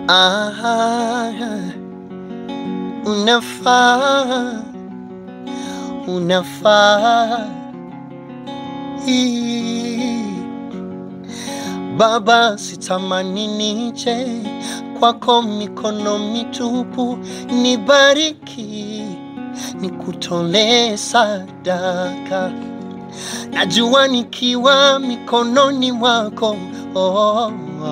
Ah, unafaa, unafaa. Ii. Baba, sitamani nije kwako mikono mitupu, nibariki, nikutolee sadaka. Najua nikiwa mikononi mwako oh,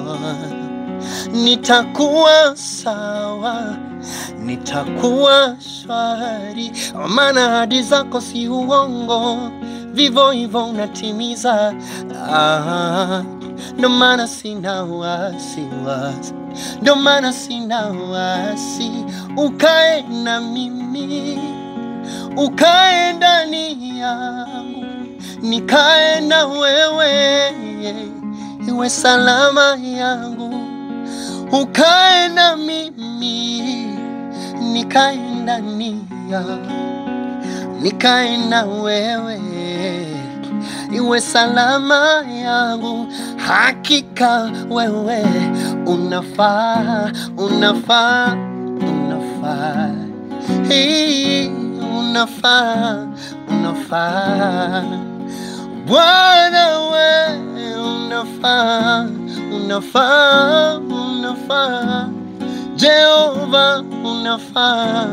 nitakuwa sawa, nitakuwa shwari, maana ahadi zako si uongo, vivyo hivyo unatimiza. Ah, ndo maana sina wasiwasi, ndo maana sina wasi, ukae na mimi, ukae ndani yangu, nikae na wewe, iwe salama yangu, ukae na mimi, nikae ndani yangu, nikae na wewe iwe salama yangu. Hakika wewe unafaa, unafaa, unafaa, Hii, unafaa, unafaa. Bwana we unafaa, unafaa, unafaa. Jehova unafaa,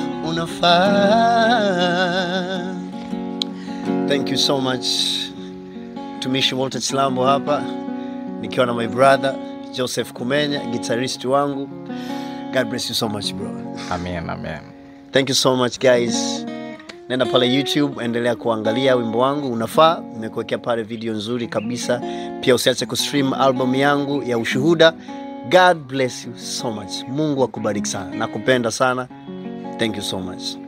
unafaa. Thank you so much. Mtumishi Walter Chilambo hapa nikiwa na my brother Joseph Kumenya, guitarist wangu. God bless you so much bro. Amen, amen. Thank you so much guys. Nenda pale YouTube, endelea kuangalia wimbo wangu unafaa. Nimekuwekea pale video nzuri kabisa. Pia usiache kustream album yangu ya Ushuhuda. God bless you so much. Mungu akubariki sana. Nakupenda sana. Thank you so much.